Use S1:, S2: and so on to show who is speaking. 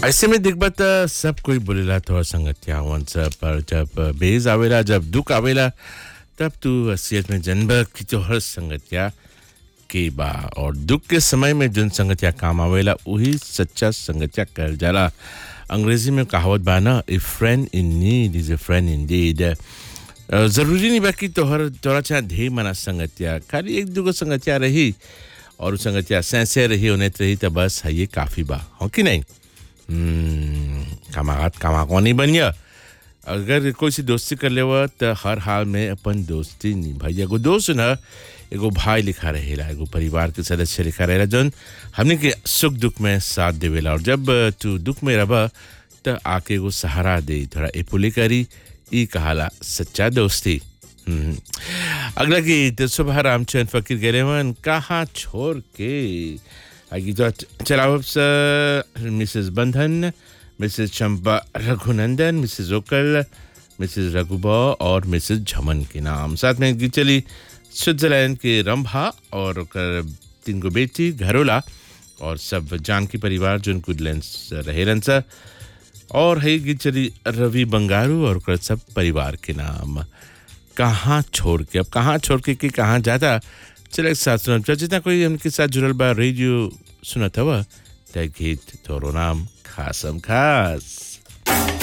S1: ऐसे में देखबा त सब कोई बोलेला तोहर संगतिया हवन सब पर जब बेज आवेला जब दुख आवेला तब तू असलियत में जनब कि तोहर संगतिया के बा और दुख के समय में जोन संगतिया काम आवेला वही सच्चा संगतिया कहल जाला अंग्रेजी में कहावत बा ना a friend in need is a friend in deed जरूरी नहीं बा कि तोहर तोरा चाहे ढेर मना संगतिया खाली एक दूगो संगतिया रही और उ संगतिया सैसे रही उन्हें रही तो बस है ये काफ़ी बा हो कि नहीं कमागत कमाको नहीं बनिया अगर कोई सी दोस्ती कर लेवा तो हर हाल में अपन दोस्ती निभाई एगो दोस्त न एगो भाई लिखा रहेला एगो परिवार के सदस्य लिखा रहेला जौन हमने के सुख दुख में साथ देवेला और जब तू दुख में रबा तो आके एगो सहारा दे थोड़ा एपुली करी ई कहाला सच्चा दोस्ती हम्म। अगला गीत सुबह रामचंद फकीर गेलेवन कहाँ छोड़ के आगे तो चलाओ Mrs Bandhan Mrs Champa Raghunandan Mrs Okal Mrs Raghuba और मिसेस झमन के नाम साथ में एक गीत चली स्विट्जरलैंड के रंभा और ओकर तीन गो बेटी घरोला और सब जानकी परिवार जो गुडलैंड्स रहेलन सा और है गीत चली रवि बंगारू और ओकर सब परिवार के नाम कहाँ छोड़ के अब कहाँ छोड़ के कि कहाँ जाता चल एक साथ सुनब जितना कोई उनके साथ जुड़ल बा रेडियो सुनत हवा त गीत तोरो नाम खासम खास